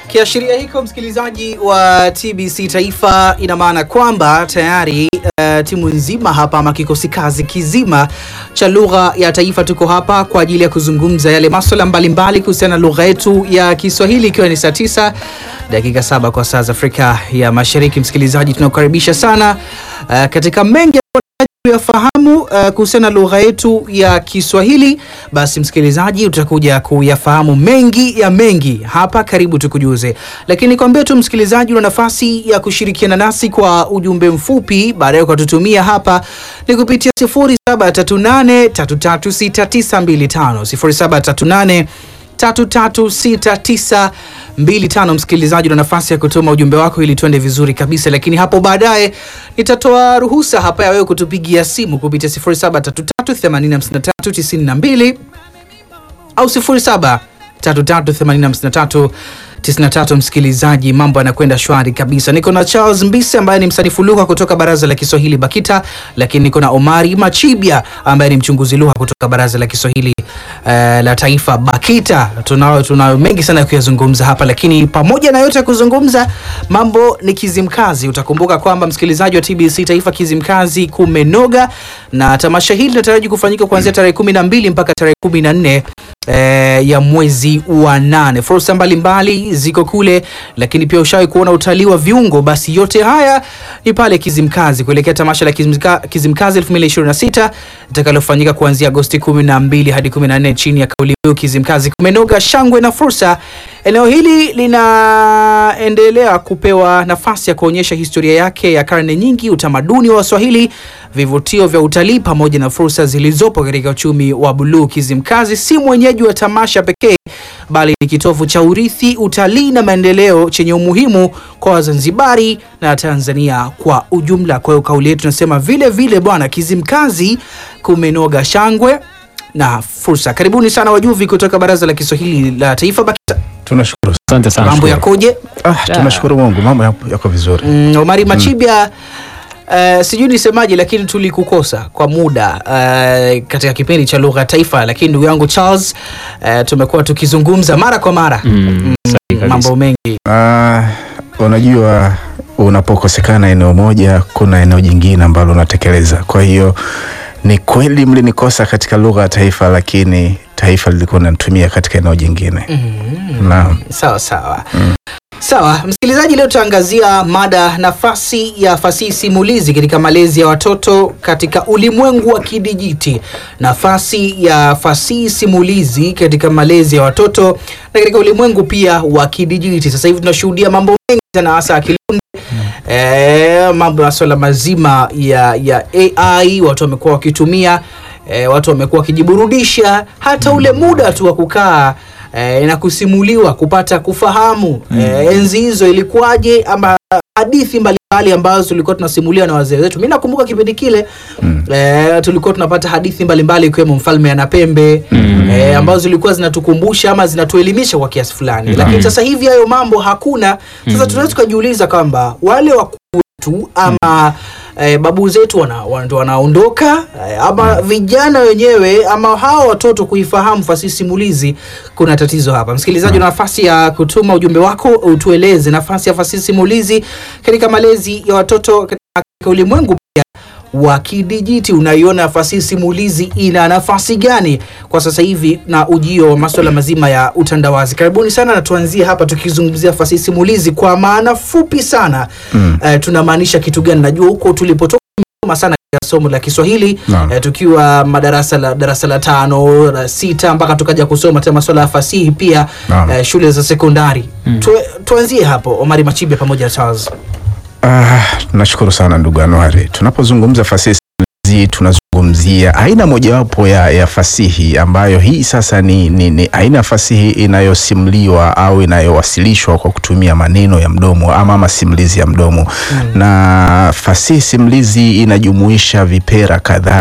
Kiashiria hiko msikilizaji wa TBC Taifa, ina maana kwamba tayari uh, timu nzima hapa ama kikosi kazi kizima cha lugha ya taifa tuko hapa kwa ajili ya kuzungumza yale masuala mbalimbali kuhusiana na lugha yetu ya Kiswahili, ikiwa ni saa tisa dakika saba kwa saa za Afrika ya Mashariki. Msikilizaji, tunakukaribisha sana uh, katika mengi yafahamu uh, kuhusiana na lugha yetu ya Kiswahili. Basi msikilizaji, utakuja kuyafahamu mengi ya mengi hapa, karibu tukujuze. Lakini kwambia tu msikilizaji, una nafasi ya kushirikiana nasi kwa ujumbe mfupi, baadaye ukatutumia hapa ni kupitia 0738336925 0738 336925. Msikilizaji, una nafasi ya kutuma ujumbe wako ili tuende vizuri kabisa, lakini hapo baadaye nitatoa ruhusa hapa ya wewe kutupigia simu kupitia 0733805392 au 0733805393 93. Msikilizaji, mambo yanakwenda shwari kabisa. Niko na Charles Mbise ambaye ni msanifu lugha kutoka Baraza la Kiswahili BAKITA, lakini niko na Omari Machibia ambaye ni mchunguzi lugha kutoka Baraza la Kiswahili uh, la Taifa BAKITA. Tunayo tunayo mengi sana ya kuyazungumza hapa, lakini pamoja na yote ya kuzungumza, mambo ni Kizimkazi. Utakumbuka kwamba msikilizaji wa TBC Taifa, Kizimkazi kumenoga, na tamasha hili linataraji kufanyika kuanzia tarehe kumi na mbili mpaka tarehe kumi na nne Eh, ya mwezi wa nane. Fursa mbalimbali ziko kule, lakini pia ushawahi kuona utalii wa viungo. Basi yote haya ni pale Kizimkazi kuelekea tamasha la Kizimka, Kizimkazi 2026 litakalofanyika kuanzia Agosti 12 hadi 14 chini ya kauli mbiu Kizimkazi kumenoga, shangwe na fursa. Eneo hili linaendelea kupewa nafasi ya kuonyesha historia yake ya karne nyingi, utamaduni wa Waswahili, vivutio vya utalii pamoja na fursa zilizopo katika uchumi wa buluu. Kizimkazi si mwenyeji wa tamasha pekee, bali ni kitovu cha urithi, utalii na maendeleo chenye umuhimu kwa Wazanzibari na Tanzania kwa ujumla. Kwa hiyo kauli yetu tunasema vile vile, bwana, Kizimkazi kumenoga, shangwe na fursa. Karibuni sana wajuvi kutoka Baraza la Kiswahili la Taifa BAKITA. Tunashukuru. Asante sana. Mambo yakoje? Ah, tunashukuru Mungu, mambo yako yako vizuri. Mm, Omari Machibia Uh, sijui nisemaje lakini tulikukosa kwa muda uh, katika kipindi cha lugha ya taifa, lakini ndugu yangu Charles uh, tumekuwa tukizungumza mara kwa mara Mm, sahihi kabisa. mambo mengi Ah, unajua unapokosekana eneo moja, kuna eneo jingine ambalo unatekeleza. Kwa hiyo ni kweli mlinikosa katika lugha ya taifa, lakini taifa lilikuwa linatumia katika eneo jingine. Naam. sawa sawa sawa. Msikilizaji, leo tutaangazia mada nafasi ya fasihi simulizi katika malezi ya watoto katika ulimwengu wa kidijiti. Nafasi ya fasihi simulizi katika malezi ya watoto na katika ulimwengu pia wa kidijiti. Sasa hivi tunashuhudia mambo mengi sana, hasa akili eh, mambo masuala mazima ya, ya AI watu wamekuwa wakitumia eh, watu wamekuwa wakijiburudisha hata ule muda tu wa kukaa eh, na kusimuliwa kupata kufahamu eh, enzi hizo ilikuwaje ama hadithi mbalimbali ambazo tulikuwa tunasimuliwa na wazee wetu. Mimi nakumbuka kipindi kile eh, tulikuwa tunapata hadithi mbalimbali ikiwemo Mfalme ana pembe eh, ambazo zilikuwa zinatukumbusha ama zinatuelimisha kwa kiasi fulani, lakini sasa hivi hayo mambo hakuna. Sasa tunaweza tukajiuliza kwamba wale wakuu wetu ama eh, babu zetu wana, wana, ndo wanaondoka eh, ama vijana wenyewe ama hawa watoto kuifahamu fasihi simulizi, kuna tatizo hapa. Msikilizaji, una nafasi ya kutuma ujumbe wako, utueleze nafasi ya fasihi simulizi katika malezi ya watoto katika ulimwengu pia wa kidijiti. Unaiona fasihi simulizi ina nafasi gani kwa sasa hivi na ujio wa masuala mazima ya utandawazi? Karibuni sana, na tuanzie hapa tukizungumzia fasihi simulizi kwa maana fupi sana. Eh, tunamaanisha kitu gani? Najua huko tulipotoka tumesoma sana katika somo la Kiswahili Naam. eh, tukiwa madarasa la darasa la tano la sita mpaka tukaja kusoma tena masuala ya fasihi pia Naam. eh, shule za sekondari. Tu, tuanzie hapo, Omari Machibe pamoja na Charles. Ah, nashukuru sana ndugu Anuari. Tunapozungumza fasihi simulizi tunazungumzia aina mojawapo ya, ya fasihi ambayo hii sasa ni, ni, ni aina ya fasihi inayosimuliwa au inayowasilishwa kwa kutumia maneno ya mdomo ama masimulizi ya mdomo na fasihi simulizi inajumuisha vipera kadhaa kama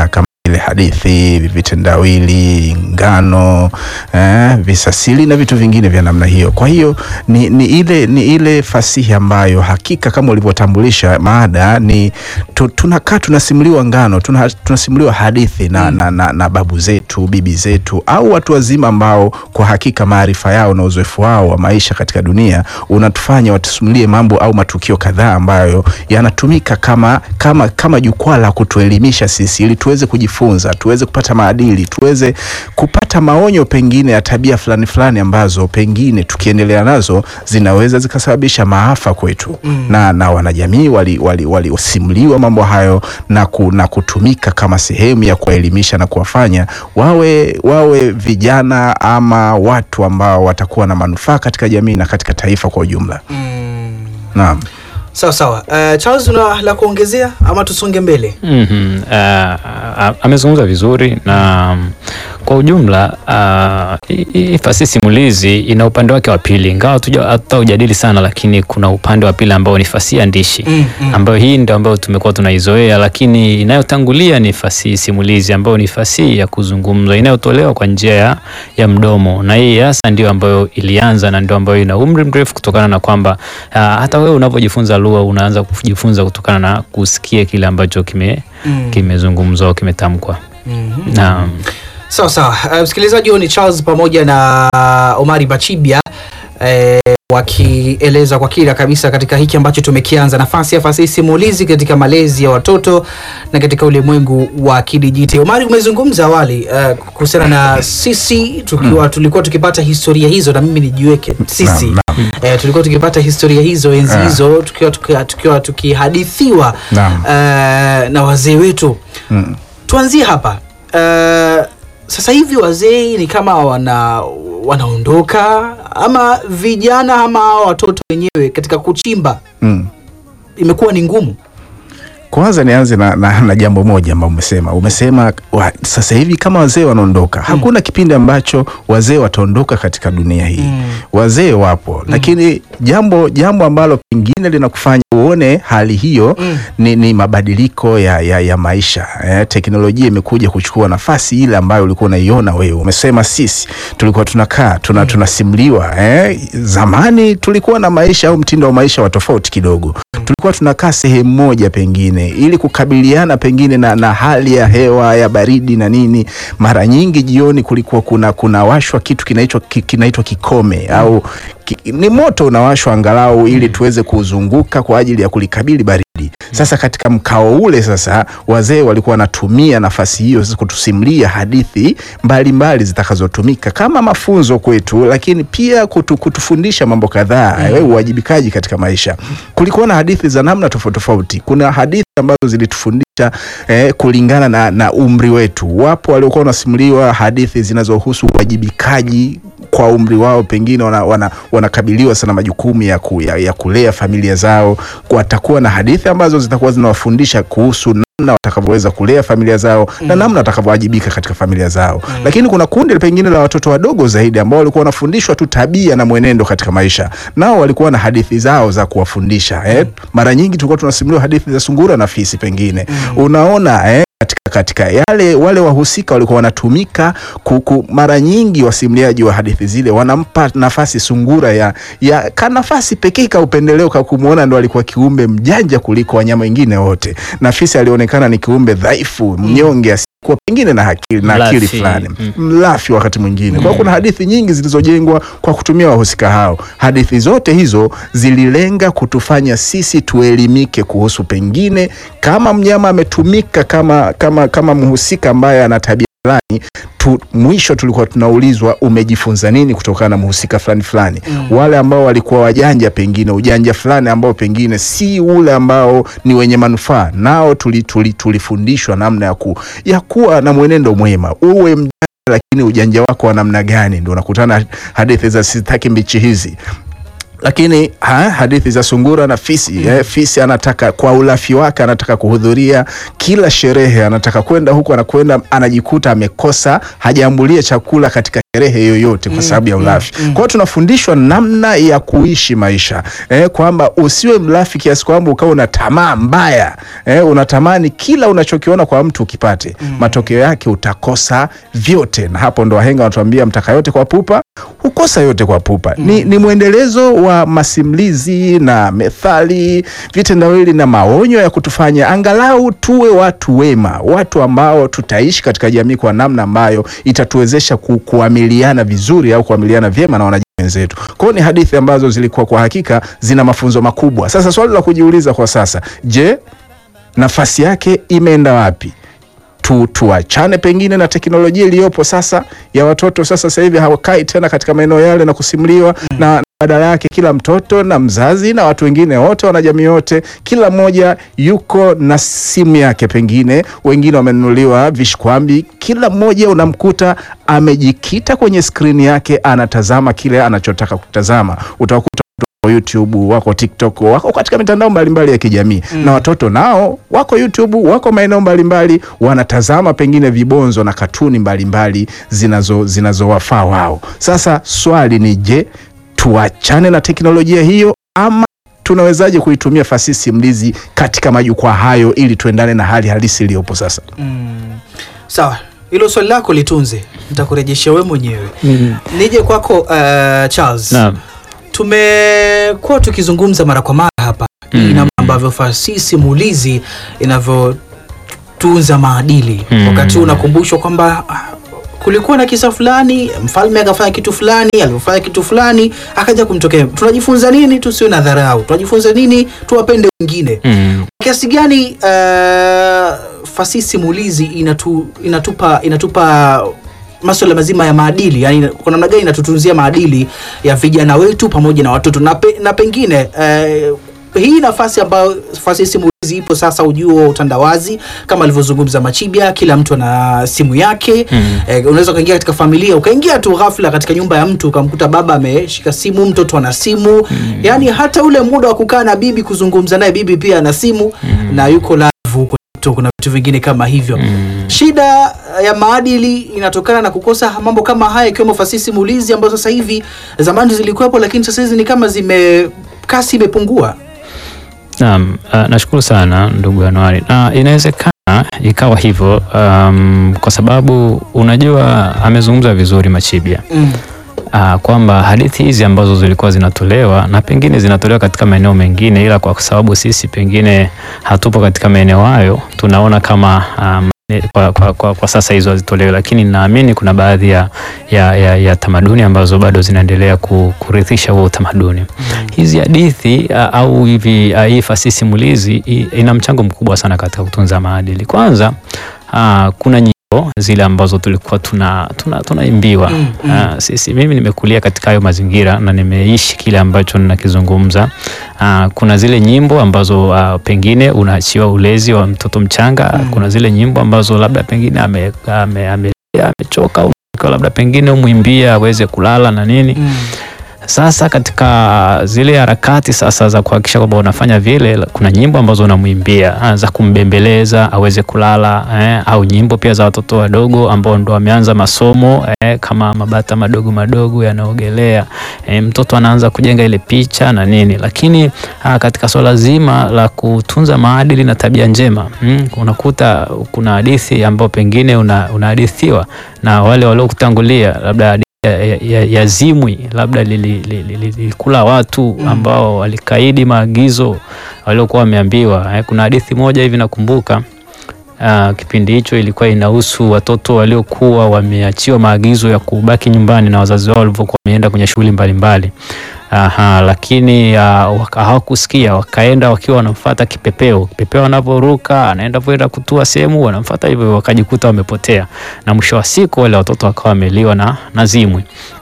ile hadithi, vitendawili, ngano, eh, visasili na vitu vingine vya namna hiyo. Kwa hiyo ni, ni ile ni ile fasihi ambayo hakika kama ulivyotambulisha mada ni tu, tunakaa tunasimuliwa ngano, tuna, tunasimuliwa hadithi na, na, na, na babu zetu, bibi zetu au watu wazima ambao kwa hakika maarifa yao na uzoefu wao wa maisha katika dunia unatufanya watusimulie mambo au matukio kadhaa ambayo yanatumika kama kama kama jukwaa la kutuelimisha sisi ili tuweze kujifunza, tuweze kupata maadili, tuweze kupata maonyo pengine ya tabia fulani fulani ambazo pengine tukiendelea nazo zinaweza zikasababisha maafa kwetu mm. na, na wanajamii walisimuliwa wali, wali mambo hayo na, ku, na kutumika kama sehemu ya kuwaelimisha na kuwafanya wawe, wawe vijana ama watu ambao watakuwa na manufaa katika jamii na katika taifa kwa ujumla Mm. naam. Sawa sawa. Uh, Charles una la kuongezea ama tusonge mbele? Mhm. Uh, amezungumza vizuri na um, kwa ujumla uh, hii- hii fasihi simulizi ina upande wake wa pili, ingawa hatuja- hataujadili sana, lakini kuna upande wa pili ambao ni fasihi andishi Mm, mm. ambayo hii ndio ambayo tumekuwa tunaizoea, lakini inayotangulia ni fasihi simulizi ambayo ni fasihi ya kuzungumza inayotolewa kwa njia ya, ya mdomo, na hii hasa ndio ambayo ilianza na ndio ambayo ina umri mrefu kutokana na kwamba uh, hata wewe unavyojifunza lugha unaanza kujifunza kutokana na kusikia kile ambacho kime Mm. kimezungumzwa au kimetamkwa. Mhm. Naam. Sawa sawa. Uh, msikilizaji, huyu ni Charles pamoja na Omari Bachibia eh, wakieleza kwa kina kabisa katika hiki ambacho tumekianza, nafasi ya fasihi simulizi katika malezi ya watoto na katika ulimwengu wa kidijiti. Omari, umezungumza awali uh, kuhusiana na sisi tukiwa tulikuwa tukipata historia hizo, na mimi nijiweke sisi Naam, eh, tulikuwa tukipata historia hizo enzi Ah. hizo tukiwa tukiwa, tukiwa tukihadithiwa Naam. eh, na wazee wetu Mm. tuanzie hapa uh, sasa hivi wazee ni kama wana wanaondoka ama vijana ama hawa watoto wenyewe katika kuchimba Mm. imekuwa ni ngumu Kwanza nianze na, na, na jambo moja ambao umesema umesema wa, sasa hivi kama wazee wanaondoka, hakuna kipindi ambacho wazee wataondoka katika dunia hii Mm. wazee wapo lakini jambo jambo ambalo pengine linakufanya uone hali hiyo Mm. ni, ni mabadiliko ya, ya, ya maisha eh, teknolojia imekuja kuchukua nafasi ile ambayo ulikuwa unaiona wewe. Umesema sisi tulikuwa tunakaa tuna, tunasimuliwa eh, zamani tulikuwa na maisha au mtindo wa maisha wa tofauti kidogo tulikuwa tunakaa sehemu moja pengine ili kukabiliana pengine na, na hali ya hewa ya baridi na nini. Mara nyingi jioni kulikuwa kuna kunawashwa kitu kinaitwa ki- kinaitwa kikome au ki, ni moto unawashwa angalau ili tuweze kuzunguka kwa ajili ya kulikabili baridi. Sasa katika mkao ule sasa wazee walikuwa wanatumia nafasi hiyo sasa kutusimulia hadithi mbalimbali zitakazotumika kama mafunzo kwetu, lakini pia kutu, kutufundisha mambo kadhaa mm. uwajibikaji katika maisha. Kulikuwa na hadithi za namna tofauti tofauti. Kuna hadithi ambazo zilitufundisha eh, kulingana na, na umri wetu. Wapo waliokuwa wanasimuliwa hadithi zinazohusu uwajibikaji kwa umri wao, pengine wanakabiliwa wana, wanakabiliwa sana majukumu ya, ku, ya, ya kulea familia zao. Watakuwa na hadithi ambazo zitakuwa zinawafundisha kuhusu namna watakavyoweza kulea familia zao na namna watakavyowajibika katika familia zao. Lakini kuna kundi pengine la watoto wadogo zaidi ambao walikuwa wanafundishwa tu tabia na mwenendo katika maisha, nao walikuwa na hadithi zao za kuwafundisha eh. Mara nyingi tulikuwa tunasimuliwa hadithi za sungura na fisi, pengine unaona eh, katika, katika yale wale wahusika walikuwa wanatumika kuku, mara nyingi wasimuliaji wa hadithi zile wanampa nafasi sungura ya, ya ka nafasi pekee ka upendeleo ka kumwona ndo alikuwa kiumbe mjanja kuliko wanyama wengine wote, na fisi alionekana ni kiumbe dhaifu mnyonge asiyekuwa pengine na akili na akili Mlafi. fulani Mm. mlafi wakati mwingine. Kwa hiyo kuna hadithi nyingi zilizojengwa kwa kutumia wahusika hao. Hadithi zote hizo zililenga kutufanya sisi tuelimike kuhusu pengine kama mnyama ametumika kama, kama, kama mhusika ambaye ana tabia fulani tu, mwisho tulikuwa tunaulizwa umejifunza nini kutokana na mhusika fulani fulani. Wale ambao walikuwa wajanja, pengine ujanja fulani ambao pengine si ule ambao ni wenye manufaa, nao tuli, tuli, tulifundishwa namna ya, ku, ya kuwa na mwenendo mwema, uwe mjanja lakini ujanja wako wa namna gani? Ndio unakutana hadithi za sitaki mbichi hizi lakini ha, hadithi za sungura na fisi eh, fisi anataka kwa ulafi wake anataka kuhudhuria kila sherehe, anataka kwenda huku, anakwenda anajikuta amekosa, hajaambulia chakula katika sherehe yoyote kwa sababu ya ulafi. Kwa hiyo tunafundishwa namna ya kuishi maisha eh, kwamba usiwe mlafi kiasi kwamba ukawa una tamaa mbaya eh, unatamani kila unachokiona kwa mtu ukipate. Matokeo yake utakosa vyote, na hapo ndo wahenga wanatuambia mtaka yote kwa pupa hukosa yote kwa pupa. Ni, ni mwendelezo wa masimulizi na methali, vitendawili na maonyo ya kutufanya angalau tuwe watu wema, watu ambao tutaishi katika jamii kwa namna ambayo itatuwezesha ku, kuamiliana vizuri au kuamiliana vyema na wanajamii wenzetu. Kwa hiyo ni hadithi ambazo zilikuwa kwa hakika zina mafunzo makubwa. Sasa swali la kujiuliza kwa sasa, je, nafasi yake imeenda wapi? tu, tuachane pengine na teknolojia iliyopo sasa ya watoto sasa. Sasa hivi hawakai tena katika maeneo yale na kusimuliwa na badala yake kila mtoto na mzazi na watu wengine wote wanajamii wote, kila mmoja yuko na simu yake, pengine wengine wamenunuliwa vishikwambi, kila mmoja unamkuta amejikita kwenye skrini yake, anatazama kile anachotaka kutazama. Utakuta wako YouTube, wako TikTok, wako katika mitandao mbalimbali ya kijamii na watoto nao wako YouTube, wako maeneo mbalimbali wanatazama pengine vibonzo na katuni mbalimbali zinazo zinazowafaa wao. Sasa swali ni je, tuachane na teknolojia hiyo ama tunawezaje kuitumia fasihi simulizi katika majukwaa hayo ili tuendane na hali halisi iliyopo sasa? Sawa, hilo swali lako litunze, nitakurejeshea wewe mwenyewe. Nije kwako uh, Charles. Naam. Tumekuwa tukizungumza mara kwa mara hapa Mm. namna ambavyo fasihi simulizi inavyotunza maadili. Mm. Wakati huu unakumbushwa kwamba ah, kulikuwa na kisa fulani, mfalme akafanya kitu fulani, alivyofanya kitu fulani akaja kumtokea. Tunajifunza nini? Tusiwe na dharau. Tunajifunza nini? Tuwapende wengine Mm. kiasi gani uh, fasihi simulizi inatu, inatupa inatupa masuala mazima ya maadili yani kwa namna gani inatutunzia maadili ya vijana wetu pamoja na watoto na, pe, na pengine uh, hii nafasi ambayo fasihi simulizi ipo sasa, ujio wa utandawazi kama alivyozungumza Machibia, kila mtu ana simu yake Mm. eh, unaweza ukaingia katika familia ukaingia tu ghafla katika nyumba ya mtu ukamkuta baba ameshika simu, mtoto ana simu yani hata ule muda wa kukaa na bibi kuzungumza naye, bibi pia ana simu na yuko live huko TikTok na vitu vingine kama hivyo. Shida ya maadili inatokana na kukosa mambo kama haya, ikiwemo fasihi simulizi ambazo sasa hivi zamani zilikuwepo, lakini sasa hizi ni kama zime kasi imepungua. Naam, uh, nashukuru sana ndugu Anuari, na inawezekana ikawa hivyo um, kwa sababu unajua amezungumza vizuri Machibia Mm. uh, kwamba hadithi hizi ambazo zilikuwa zinatolewa na pengine zinatolewa katika maeneo mengine, ila kwa sababu sisi pengine hatupo katika maeneo hayo, tunaona kama um, kwa, kwa, kwa, kwa sasa hizo hazitolewi, lakini naamini kuna baadhi ya, ya, ya, ya tamaduni ambazo bado zinaendelea ku- kurithisha huo utamaduni. Hizi hadithi uh, au hivi uh, hii fasihi simulizi i- ina mchango mkubwa sana katika kutunza maadili. Kwanza uh, kuna nyimbo zile ambazo tulikuwa tuna tuna tunaimbiwa Mm, mm. uh, sisi mimi nimekulia katika hayo mazingira na nimeishi kile ambacho ninakizungumza. Uh, kuna zile nyimbo ambazo uh, pengine unaachiwa ulezi wa mtoto mchanga Mm. kuna zile nyimbo ambazo labda pengine ame, ame, ame, amechoka au labda pengine umwimbia aweze kulala na nini Mm. sasa katika zile harakati sasa za kuhakikisha kwamba unafanya vile, kuna nyimbo ambazo unamwimbia ah, za kumbembeleza aweze kulala eh, au nyimbo pia za watoto wadogo ambao ndo wameanza masomo eh, kama mabata madogo madogo yanaogelea eh, mtoto anaanza kujenga ile picha na nini, lakini ah, katika swala zima la kutunza maadili na tabia njema mm, unakuta kuna hadithi ambao pengine una- unahadithiwa na wale waliokutangulia labda hadithi ya, ya, ya, ya zimwi labda lilikula li, li, li, li, watu ambao walikaidi maagizo waliokuwa wameambiwa. Eh, kuna hadithi moja hivi nakumbuka Uh, kipindi hicho ilikuwa inahusu watoto waliokuwa wameachiwa maagizo ya kubaki nyumbani na wazazi wao walivyokuwa wameenda kwenye shughuli mbalimbali. Aha, lakini uh, waka- hawakusikia wakaenda wakiwa wanamfuata kipepeo. Kipepeo anaporuka anaenda kwenda kutua sehemu, wanamfuata hivyo, wakajikuta wamepotea, na mwisho wa siku wale watoto wakawa wameliwa na, na zimwi.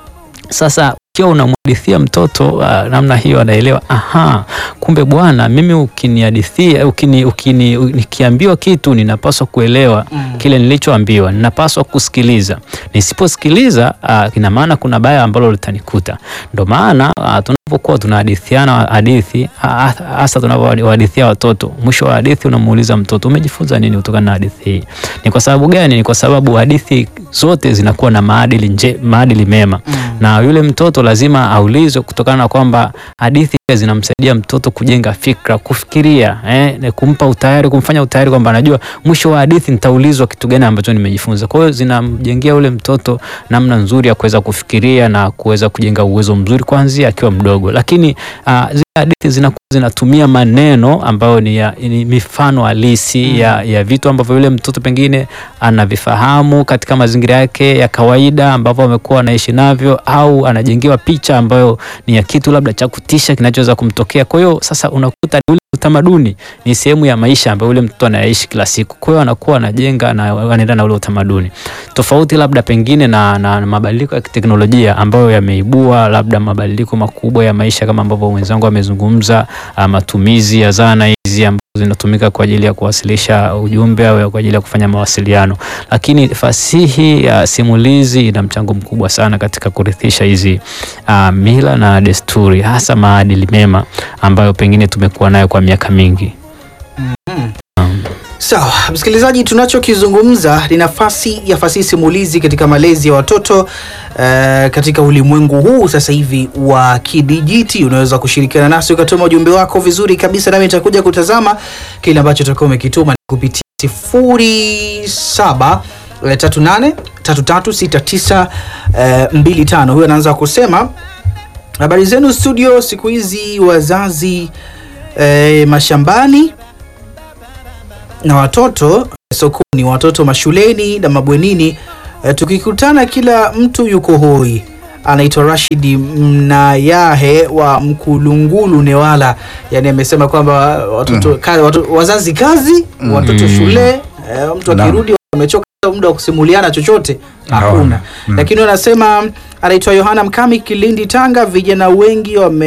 Sasa ukiwa unamhadithia mtoto uh, namna hiyo anaelewa, aha, kumbe bwana, mimi ukinihadithia ukini, ukini, nikiambiwa kitu ninapaswa kuelewa Mm. kile nilichoambiwa, ninapaswa kusikiliza. Nisiposikiliza uh, ina maana kuna baya ambalo litanikuta. Ndo maana uh, tunapokuwa tunahadithiana hadithi ha- hasa tunavyohadithia watoto, mwisho wa hadithi unamuuliza mtoto umejifunza nini kutokana na hadithi hii? Ni kwa sababu gani? Ni kwa sababu hadithi zote zinakuwa na maadili nje, maadili mema na yule mtoto lazima aulizwe kutokana na kwamba hadithi pia zinamsaidia mtoto kujenga fikra, kufikiria eh, na kumpa utayari, kumfanya utayari kwamba anajua mwisho wa hadithi nitaulizwa kitu gani ambacho nimejifunza. Kwa hiyo zinamjengea ule mtoto namna nzuri ya kuweza kufikiria na kuweza kujenga uwezo mzuri kuanzia akiwa mdogo, lakini uh, zile hadithi zinakuwa zinatumia maneno ambayo ni, ya, ni mifano halisi ya, ya vitu ambavyo yule mtoto pengine anavifahamu katika mazingira yake ya kawaida ambavyo amekuwa anaishi navyo, au anajengewa picha ambayo ni ya kitu labda cha kutisha kinachoweza kumtokea. Kwa hiyo sasa unakuta ule utamaduni ni sehemu ya maisha ambayo yule mtoto anayaishi kila siku. Kwa hiyo anakuwa anajenga na anaenda na ule utamaduni tofauti, labda pengine na, na, na mabadiliko ya kiteknolojia ambayo yameibua labda mabadiliko makubwa ya maisha kama ambavyo wenzangu wamezungumza, ah, matumizi ya zana hizi ambazo zinatumika kwa ajili ya kuwasilisha ujumbe au kwa ajili ya kufanya mawasiliano, lakini fasihi ya simulizi ina mchango mkubwa sana katika kurithisha hizi ah, mila na desturi, hasa maadili mema ambayo pengine tumekuwa nayo kwa miaka mingi. Sawa, msikilizaji, tunachokizungumza ni nafasi ya fasihi simulizi katika malezi ya watoto eh, katika ulimwengu huu sasa hivi wa kidijiti. Unaweza kushirikiana nasi ukatuma ujumbe wako vizuri kabisa, nami nitakuja kutazama kile ambacho utakuwa umekituma kupitia sifuri saba eh, tatu nane tatu tatu sita tisa eh, mbili tano. Huyo anaanza kusema habari zenu studio, siku hizi wazazi eh, mashambani na watoto sokoni, watoto mashuleni na mabwenini. E, tukikutana kila mtu yuko hoi. Anaitwa Rashidi Mnayahe wa Mkulungulu Newala, yani amesema kwamba watoto, kazi, watoto wazazi kazi, watoto shule. E, mtu Naam. akirudi amechoka, muda wa kusimuliana chochote hakuna. Hawana. Mm. Lakini anasema anaitwa Yohana Mkami, Kilindi, Tanga. Vijana wengi wame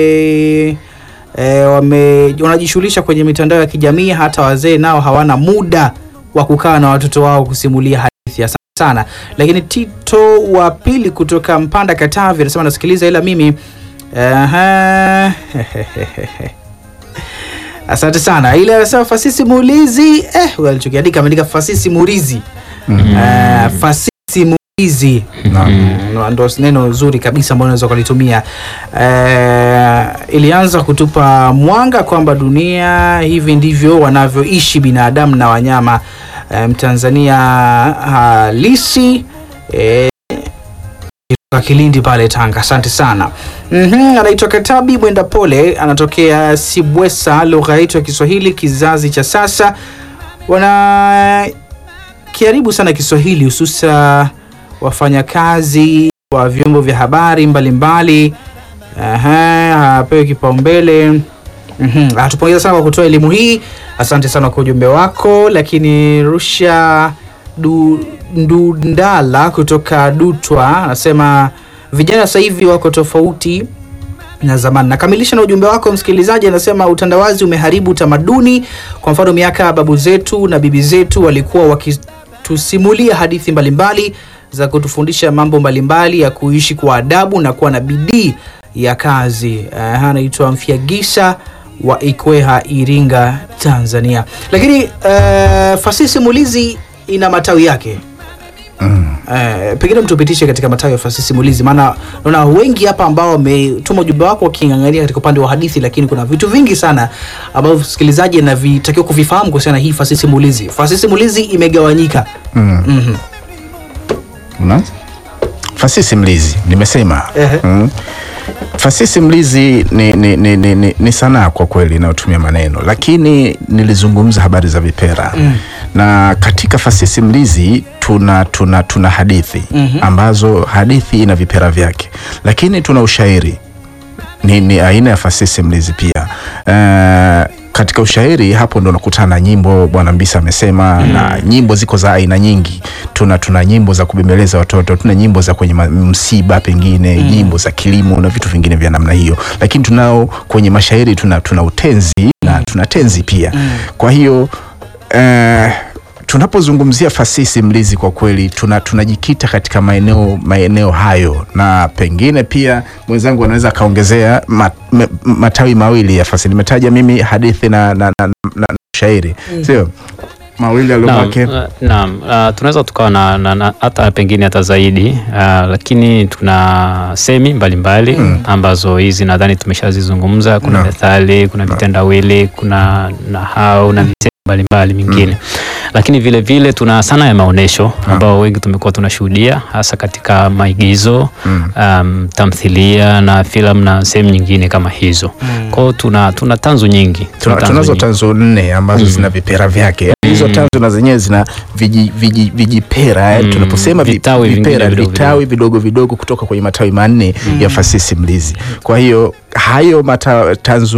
e, wame wanajishughulisha kwenye mitandao ya kijamii. Hata wazee nao hawana muda wa kukaa na watoto wao kusimulia hadithi. Asante sana. Lakini Tito wa pili kutoka Mpanda, Katavi anasema nasikiliza, ila mimi Aha. Asante sana. Ile anasema fasihi simulizi eh, huyo alichokiandika ameandika fasihi simulizi Eh, fasihi simulizi Mm, ndo neno zuri kabisa ambalo unaweza ukalitumia. Eh, ilianza kutupa mwanga kwamba dunia hivi ndivyo wanavyoishi binadamu na wanyama. Eh, Mtanzania halisi eh, kutoka Kilindi pale Tanga. Asante sana. Mhm, anaitwa Katabi Mwenda Pole, anatokea Sibwesa. Lugha yetu ya Kiswahili kizazi cha sasa wana kiharibu sana Kiswahili, hususa wafanyakazi wa vyombo vya habari mbalimbali. Aha, hapewi kipaumbele. Mhm, Atupongeza sana kwa kutoa elimu hii. Asante sana kwa ujumbe wako. Lakini Rusha du, Ndundala kutoka Dutwa anasema vijana sasa hivi wako tofauti na zamani. Nakamilisha na ujumbe wako msikilizaji, anasema utandawazi umeharibu tamaduni. Kwa mfano, miaka ya babu zetu na bibi zetu walikuwa wakitusimulia hadithi mbalimbali za kutufundisha mambo mbalimbali ya kuishi kwa adabu na kuwa na bidii ya kazi. Uh, anaitwa Mfiagisa wa Ikweha, Iringa, Tanzania. Lakini uh, fasihi simulizi ina matawi yake. Eh, pengine mtupitishe katika matawi ya fasihi simulizi, maana naona wengi hapa ambao wametuma ujumbe wako waking'ang'ania katika upande wa hadithi, lakini kuna vitu vingi sana ambavyo msikilizaji anavitakiwa kuvifahamu kuhusiana na hii fasihi simulizi. Fasihi simulizi imegawanyika. Mm. Mhm. Unaanza? Fasihi simulizi nimesema. Ehe. Mm. Fasihi simulizi ni, ni, ni, ni, ni, ni sanaa kwa kweli inayotumia maneno, lakini nilizungumza habari za vipera Mm. na katika fasihi simulizi tuna, tuna, tuna hadithi Mhm. ambazo hadithi ina vipera vyake, lakini tuna ushairi ni, ni aina ya fasihi simulizi pia. Uh, katika ushairi hapo ndo nakutana na nyimbo bwana Mbisa amesema na nyimbo ziko za aina nyingi. Tuna tuna nyimbo za kubembeleza watoto, tuna nyimbo za kwenye ma- msiba pengine, nyimbo za kilimo na vitu vingine vya namna hiyo, lakini tunao kwenye mashairi tuna, tuna utenzi na tuna tenzi pia. Kwa hiyo eh, tunapozungumzia fasihi simulizi kwa kweli tuna, tunajikita katika maeneo maeneo hayo, na pengine pia mwenzangu anaweza akaongezea mat, me- matawi mawili ya fasihi. Nimetaja mimi hadithi na, na, na, na, na shairi sio mawili Naam, aliobaki. uh, naam, uh, tunaweza tukawa na, na, na hata pengine hata zaidi uh, lakini tuna semi mbalimbali ambazo hizi nadhani tumeshazizungumza. Kuna Naam. methali, kuna vitendawili, kuna nahau na misemo mbalimbali mingine lakini vile vile tuna sana ya maonyesho ambao wengi tumekuwa tunashuhudia hasa katika maigizo um, tamthilia na filamu na sehemu nyingine kama hizo. Kwa hiyo tuna, tuna tanzu nyingi Tuna- tanzu tunazo nyingi. tanzo nne ambazo zina vipera vyake hizo tanzo na zenyewe zina viji- viji- vijipera eh, Mm, tunaposema vi- vitawi vingine vipera vidogo vitawi vidogo vidogo kutoka kwenye matawi manne ya fasihi simulizi kwa hiyo hayo mata, tanzo